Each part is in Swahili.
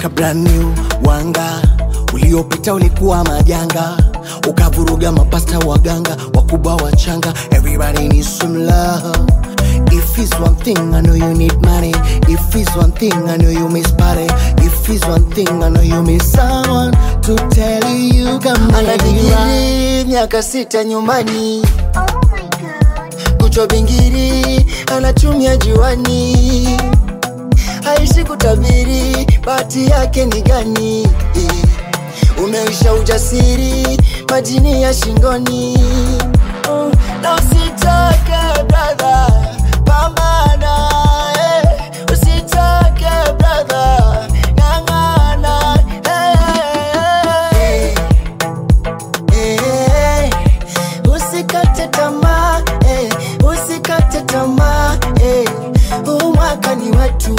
Weka brand new wanga, uliopita ulikuwa majanga, ukavuruga mapasta waganga, wakubwa wachanga. Everybody needs some love. If it's one thing, I know you need money. If it's one thing, I know you miss party. If it's one thing, I know you miss someone to tell you you can Ana make it right. digiri miaka sita nyumbani, kuchwa bingiri anatumia juani, haishi kutabiri bahati yake ni gani. Umeisha ujasiri majini ya shingoni, Oh, na usitake brother, pambana eh. Usitake brother, ng'ang'ana eh. Eh, usikate tamaa eh, usikate tamaa eh, huu mwaka ni wetu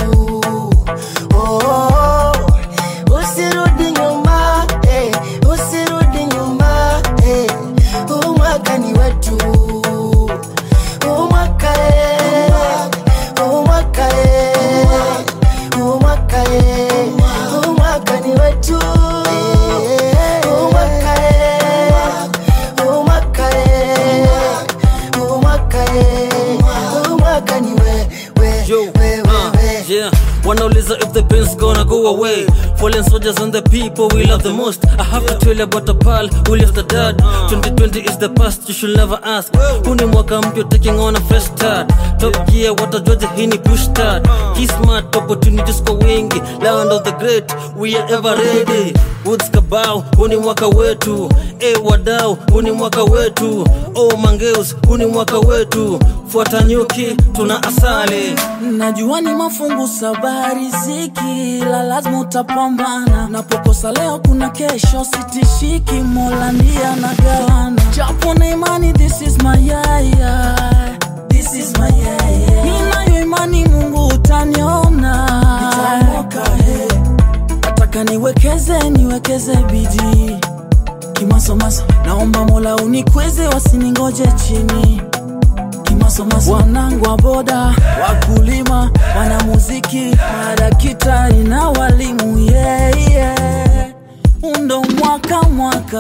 oh, usirudi nyuma eh, usirudi nyuma eh, huu mwaka ni wetu huu mwaka eh, huu mwaka eh, huu mwaka eh, huu mwaka ni wetu huu mwaka eh, huu mwaka eh, huu mwaka eh, huu mwaka ni we, we, Yo, we, we, uh, we. yeah. Wanauliza if the pain's gonna go away. Fallen soldiers and the people we love the most. I have to tell you about a pal who left the dad. 2020 is the past, you should never ask. Huu ni mwaka mpya taking on a fresh start. Top gear, watajuaje hii ni push start. Key smart, opportunities kwa wingi. Land of the great, we are ever ready. Woods kabao, huu ni mwaka wetu. E wadau, huu ni mwaka wetu. Oh mangeus, huu ni mwaka wetu. Fuata nyuki, tuna asali. Najua ni mafungu saba riziki, la lazima utapambana. Napokosa leo kuna kesho, sitishiki, Mola ndiye anagawana. Japo na imani, this is my yaya, this is my yaya. Ninayo imani Mungu utaniona, nitaokoka he. Nataka niwekeze, niwekeze bidii kimasomaso, naomba Mola unikweze, wasiningoje chini kimasomaso wanangu wa boda wakulima wanamuziki madakitari na walimu yeah, yeah. undo mwaka mwaka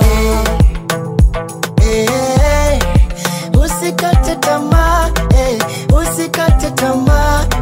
Eh, usikate tamaa eh, usikate tamaa